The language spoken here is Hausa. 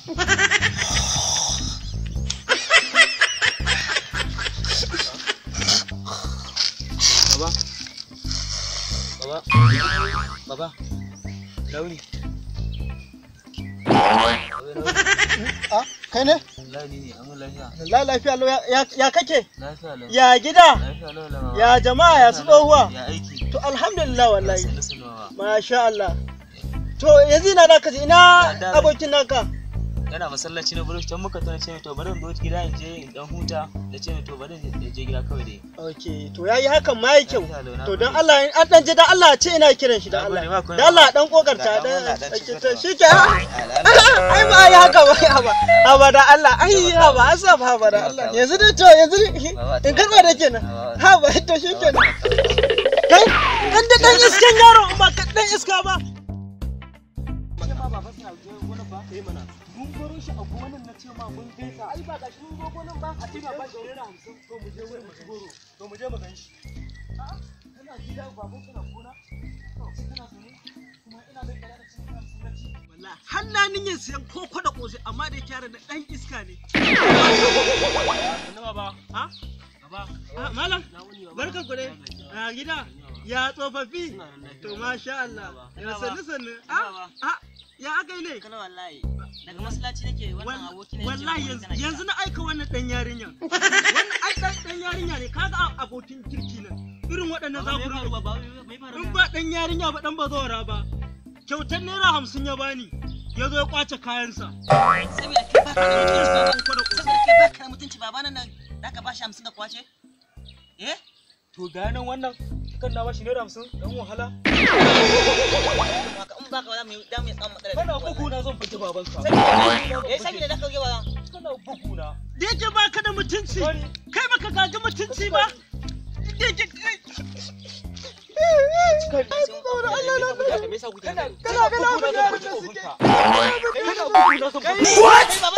Baba. Baba. Baba. Launi. Ah, kai ne? Launi ne, amma lafiya. La lafiya lau ya- ya ya kake? Lafiya lau. Ya gida? Lafiya lau lama. Ya jama'a ya su tsohuwa? Ya aiki. To alhamdulillah wallahi. Sannu sannu baba. Masha Allah. To yanzu ina naka ji ina abokin naka? Yana masallaci na bulu can muka tana ce mai to bari in zo gida in je in dan huta da ce mai to bari in je gida kawai dai. Ok, to yayi hakan ma yi kyau. Lafiya lau, na To gode. don Allah in an dan je dan Allah ce ina kiran shi dan Na gode, Allah. ba komai. Dan Allah dan kokarta Ga dan dan Allah, dan cikin to gaba. shike. Ai ba ai haka ba haba. Haba da Allah. Ai haba asab haba da Allah. Yanzu dai to yanzu in karba da kenan. Haba to shikenan. Kai dan da dan iskan yaro ba ka dan iska ba. Mun baro shi a gonan na ce ma mun gaisa ai ba gashi mun zo gonan ba a ce ba shi naira hamsin to mu je wurin mu ci goro to mu je mu gan shi. A'a kana gida baban kana gona to kana zaune kuma ina mai kara da cin hamsin na ci. Wallahi har na niyyar siyan koko da kosai amma da kyara da dan iska ne. Sannu baba. Ha? Baba. Ah, Malam, Na wuni baba. barkan ku dai. A gida, ya tsofaffi. To masha Allah. Ya sannu sannu. Ah, ah, ya aka yi ne? kana wallahi daga masallaci nake wannan aboki ne Wallahi yanzu yanzu na aika wannan dan yarinya. Wannan ai dan dan yarinya ne kaga a- abokin kirki nan. Irin waɗannan za ku faru rinka- ba mai faru In ba dan yarinya ba dan bazawara ba. Kyautar naira hamsin ya bani. Ya zo ya kwace kayansa. saboda kai baka da mutunci Koko da kosai. saboda kai baka da mutunci babana nan zaka bashi 50 ka kwace eh To ga nan wannan kan na bashi naira hamsin dan wahala. haka in baka ba za mu yi da mu yi tsamun matsala Kana bugu na zan fita babanka. eh saboda da ka ga ba kana bugu na. Da yake baka da mutunci. Kai baka gaji mutunci ba. Da yake Allah na kana kana kana bugu na zan fita babanka. Kana bugu na zan fita.